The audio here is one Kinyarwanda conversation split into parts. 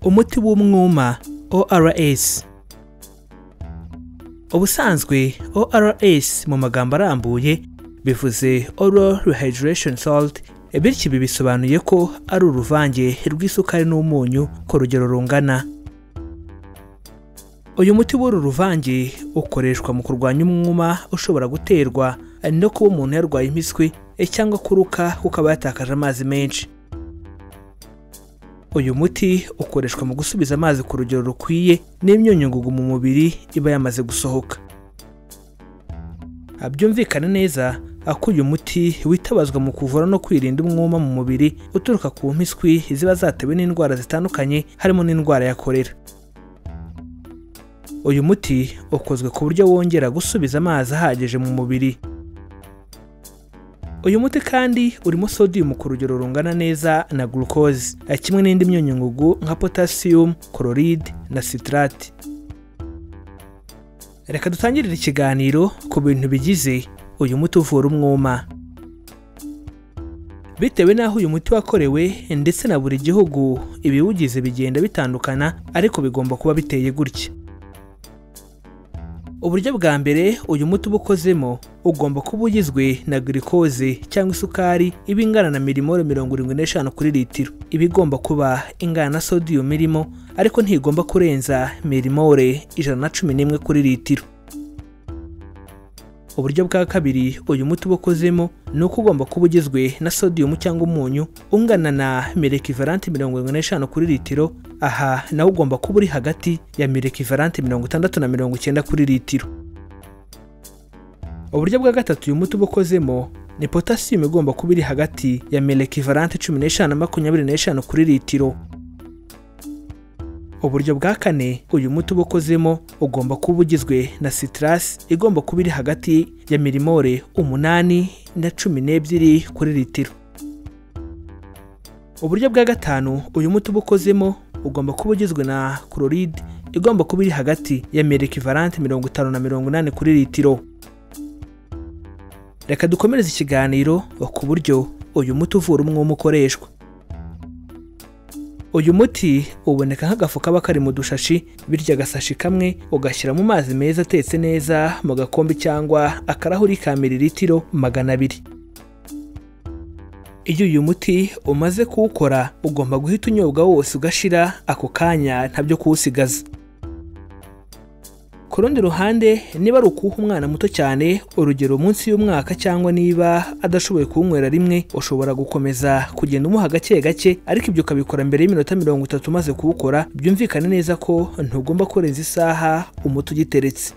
umuti w'umwuma ORS ubusanzwe ORS mu magambo arambuye bivuze Oral Rehydration Salt bityo ibi bisobanuye ko ari uruvange rw'isukari n'umunyu ku rugero rungana uyu muti w'uru ruvange ukoreshwa mu kurwanya umwuma ushobora guterwa no kuba umuntu yarwaye impiswi cyangwa kuruka kuko aba yatakaje amazi menshi uyu muti ukoreshwa mu gusubiza amazi ku rugero rukwiye n'imyunyungugu mu mubiri iba yamaze gusohoka byumvikane neza ko uyu muti witabazwa mu kuvura no kwirinda umwuma mu mubiri uturuka ku mpiswi ziba zatewe n'indwara zitandukanye harimo n'indwara ya korera uyu muti ukozwe ku buryo wongera gusubiza amazi ahagije mu mubiri uyu muti kandi urimo sodium ku rugero rungana neza na glucose kimwe n'indi myunyungugu nka potassium chloride na citrate reka dutangirire ikiganiro ku bintu bigize uyu muti uvura umwuma bitewe n'aho uyu muti wakorewe ndetse na buri gihugu ibiwugize bigenda bitandukana ariko bigomba kuba biteye gutya uburyo bwa mbere uyu muti uba ukozemo ugomba kuba ugizwe na girikoze cyangwa isukari iba ingana na milimoro mirongo irindwi n'eshanu kuri litiro iba igomba kuba ingana na sodium irimo ariko ntigomba kurenza milimore ijana na cumi n'imwe kuri litiro uburyo bwa kabiri uyu muti uba ukozemo ni uko ugomba kuba ugizwe na sodium cyangwa umunyu ungana na mirekivaranti mirongo irindwi n'eshanu kuri litiro aha nawo ugomba kuba uri hagati ya mirekivaranti mirongo itandatu na mirongo icyenda kuri litiro uburyo bwa gatatu uyu muti uba ukozemo ni potasiyumu igomba kuba iri hagati ya mirekivaranti cumi n'eshanu na makumyabiri n'eshanu kuri litiro uburyo bwa kane uyu muti uba ukozemo ugomba kuba ugizwe na sitarasi igomba kuba iri hagati ya milimore umunani na cumi n'ebyiri kuri litiro uburyo bwa gatanu uyu muti uba ukozemo ugomba kuba ugizwe na chloride igomba kuba iri hagati ya mirekivaranti mirongo itanu na mirongo inani kuri litiro reka dukomereze ikiganiro ku buryo uyu muti uvura umwuma ukoreshwa uyu muti uboneka nk'agafu kaba kari mu dushashi bityo agasashi kamwe ugashyira mu mazi meza atetse neza mu gakombe cyangwa akarahuri ka miriritiro magana abiri iyo uyu muti umaze kuwukora ugomba guhita unyobwa wose ugashira ako kanya ntabyo kuwusigaza ku rundi ruhande niba ari ukuwuha umwana muto cyane urugero munsi y'umwaka cyangwa niba adashoboye kuwunywera rimwe ushobora gukomeza kugenda umuha gake gake ariko ibyo ukabikora mbere y'iminota mirongo itatu umaze kuwukora byumvikane neza ko ntugomba kurenza isaha umuti ugiteretse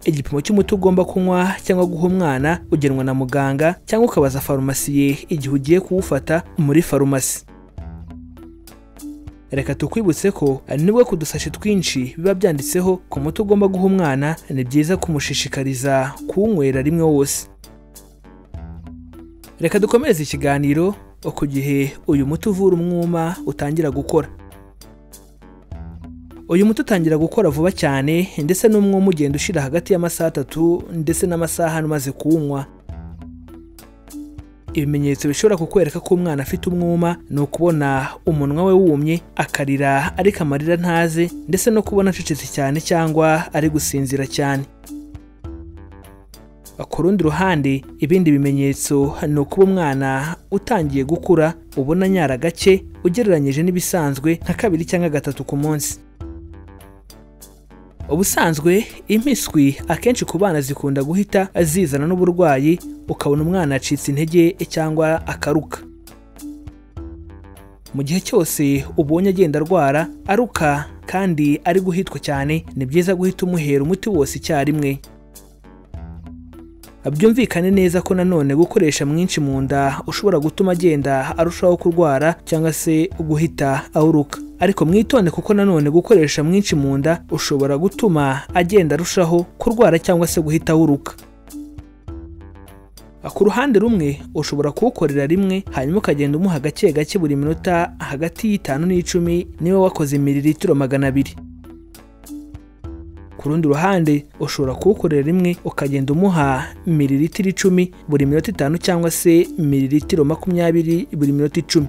igipimo cy'umuti ugomba kunywa cyangwa guha umwana ugenwa na muganga cyangwa ukabaza farumasiye igihe ugiye kuwufata muri farumasi reka tukwibutse ko nibwo ku dusashi twinshi biba byanditseho ku muti ugomba guha umwana ni byiza kumushishikariza kuwunywera rimwe wose reka dukomereze ikiganiro ku gihe uyu muti uvura umwuma utangira gukora uyu muti utangira gukora vuba cyane ndetse n'umwuma ugenda ushira hagati y'amasaha atatu ndetse n'amasaha umaze kuwunywa ibimenyetso bishobora kukwereka ko umwana afite umwuma ni ukubona umunwa we wumye akarira ariko amarira ntaze ndetse no kubona acecetse cyane cyangwa ari gusinzira cyane ku rundi ruhande ibindi bimenyetso ni ukuba umwana utangiye gukura ubona anyara gake ugereranyije n'ibisanzwe nka kabiri cyangwa gatatu ku munsi ubusanzwe impiswi akenshi ku bana zikunda guhita zizana n'uburwayi ukabona umwana yacitse intege cyangwa akaruka mu gihe cyose ubonye agenda arwara aruka kandi ari guhitwa cyane ni byiza guhita umuhera umuti wose icyarimwe byumvikane neza ko nanone gukoresha mwinshi mu nda ushobora gutuma agenda arushaho kurwara cyangwa se guhita awuruka ariko mwitonde kuko nanone gukoresha mwinshi mu nda ushobora gutuma agenda arushaho kurwara cyangwa se guhita awuruka ku ruhande rumwe ushobora kuwukorera rimwe hanyuma ukagenda umuha gake gake buri minota hagati y'itanu n'icumi niba wakoze miriritiro magana abiri ku rundi ruhande ushobora kuwukorera rimwe ukagenda umuha miriritiro icumi buri minota itanu cyangwa se miriritiro makumyabiri buri minota icumi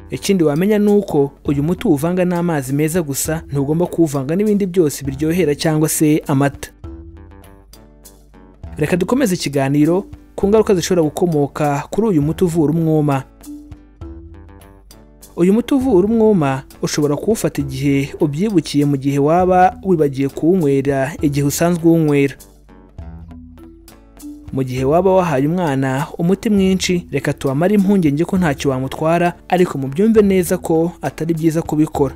ikindi wamenya ni uko uyu muti uwuvanga n'amazi meza gusa ntugomba kuwuvanga n'ibindi byose biryohera cyangwa se amata reka dukomeze ikiganiro ku ngaruka zishobora gukomoka kuri uyu muti uvura umwuma uyu muti uvura umwuma ushobora kuwufata igihe ubyibukiye mu gihe waba wibagiye kuwunywera igihe usanzwe uwunywera mu gihe waba wahaye umwana umuti mwinshi reka tuwamare impungenge ko ntacyo wamutwara ariko mubyumve neza ko atari byiza kubikora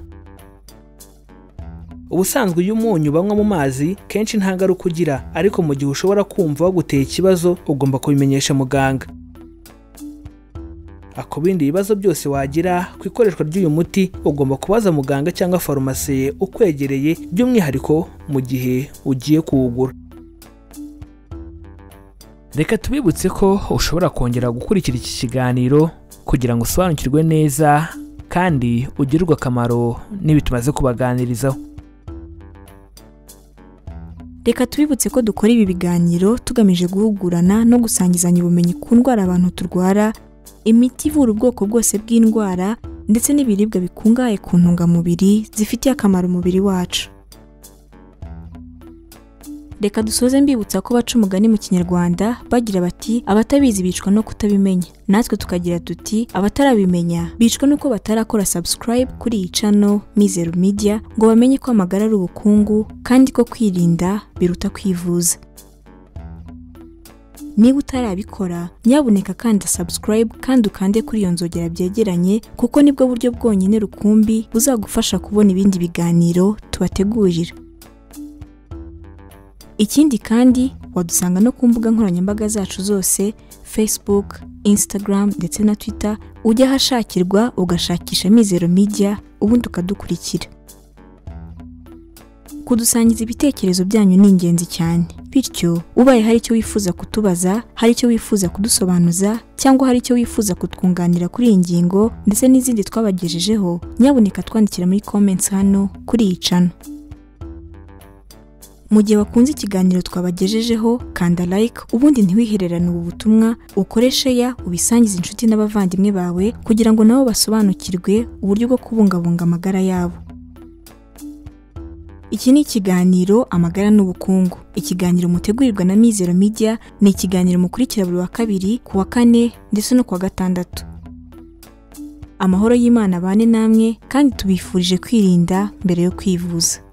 ubusanzwe iyo umunyu banywa mu mazi kenshi nta ngaruka ugira ariko mu gihe ushobora kumva waguteye ikibazo ugomba kubimenyesha muganga ku bindi bibazo byose wagira ku ikoreshwa ry'uyu muti ugomba kubaza muganga cyangwa farumasi ukwegereye by'umwihariko mu gihe ugiye kuwugura reka tubibutse ko ushobora kongera gukurikira iki kiganiro kugira ngo usobanukirwe neza kandi ugirirwe akamaro n'ibi tumaze kubaganirizaho reka tubibutse ko dukora ibi biganiro tugamije guhugurana no gusangizanya ubumenyi ku ndwara abantu turwara imiti ivura ubwoko bwose bw'indwara ndetse n'ibiribwa bikungahaye ku ntungamubiri zifitiye akamaro umubiri wacu reka dusoze mbibutsa ko baca umugani mu kinyarwanda bagira bati abatabizi bicwa no kutabimenya natwe tukagira tuti abatarabimenya bicwa nuko batarakora subscribe kuri iyi cano mizeru media ngo bamenye ko amagara ari ubukungu kandi ko kwirinda biruta kwivuza niba utarabikora nyabuneka kanda subscribe kandi ukande kuri iyo nzogera byegeranye kuko nibwo buryo bwonyine rukumbi buzagufasha kubona ibindi biganiro tubategurira ikindi kandi wadusanga no ku mbuga nkoranyambaga zacu zose facebook instagram ndetse na twitter ujya ahashakirwa ugashakisha mizero media ubundi ukadukurikira kudusangiza ibitekerezo byanyu ni ingenzi cyane bityo ubaye hari icyo wifuza kutubaza hari icyo wifuza kudusobanuza cyangwa hari icyo wifuza kutwunganira kuri iyi ngingo ndetse n'izindi twabagejejeho nyabuneka twandikira muri comments hano kuri iyi cano mu gihe wakunze ikiganiro twabagejejeho kanda like ubundi ntiwihererane ubu butumwa ukoreshe ya ubisangize inshuti n'abavandimwe bawe kugira ngo nabo basobanukirwe uburyo bwo kubungabunga amagara yabo iki ni ikiganiro amagara n'ubukungu ikiganiro mutegurirwa na mizero media ni ikiganiro mukurikira buri wa kabiri ku wa kane ndetse no ku wa gatandatu amahoro y'imana abane namwe kandi tubifurije kwirinda mbere yo kwivuza